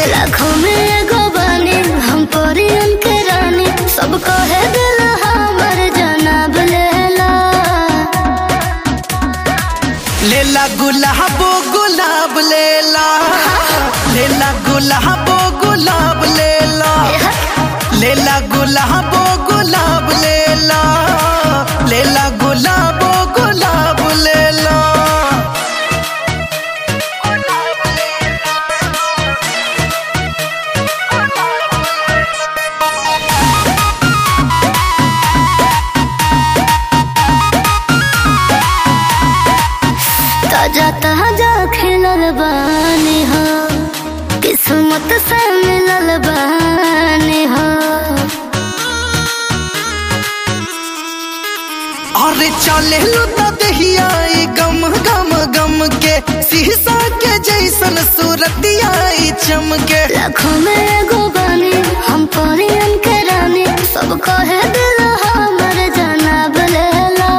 लाखों में एगो बानी हम परियन के रानी सब कहे दिल हमर जनाब लेला लेला गुलाबो गुलाब लेला लेला गुलाबो गुलाब लेला लेला गुलाबो गुलाब लेला लेला गुलाबो गुलाब लेला ताजा ताजा खिलल बानी हो किस्मत से मिलल बानी हो अरे चले लो त दहिया ई गम गम गम के शीशा के जैसन सूरतिया ई चमके लाखों में एगो बानी हम परियन के रानी सब कहे दिल हमर जनाब लेला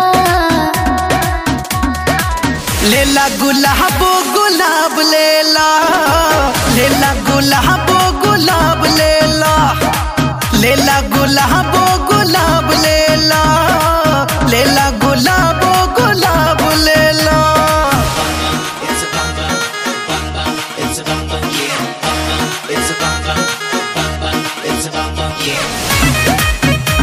लेला गुलाबो गुलाब लेला लेला गुलाबो गुलाब लेला लेला गुलाबो गुलाब लेला लेला गुलाबो गुलाब लेला It's a bang bang, bang bang. It's a bang bang, yeah. Bang bang. It's a bang bang, bang bang. It's a bang bang, yeah.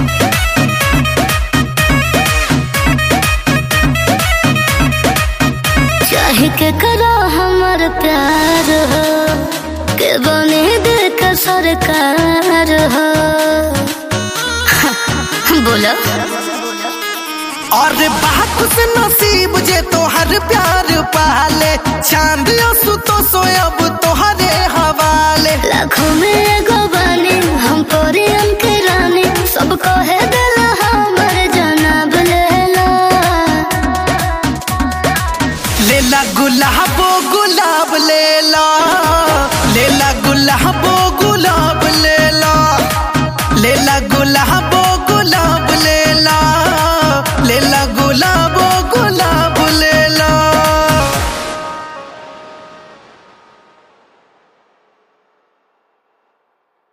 चाहे के करो हमर प्यार हो के बने दिल का सरकार हो बोलो और बात से नसीब जे तोहर प्यार पाले चांद सु तो सोयब तोहरे हवाले लाखों में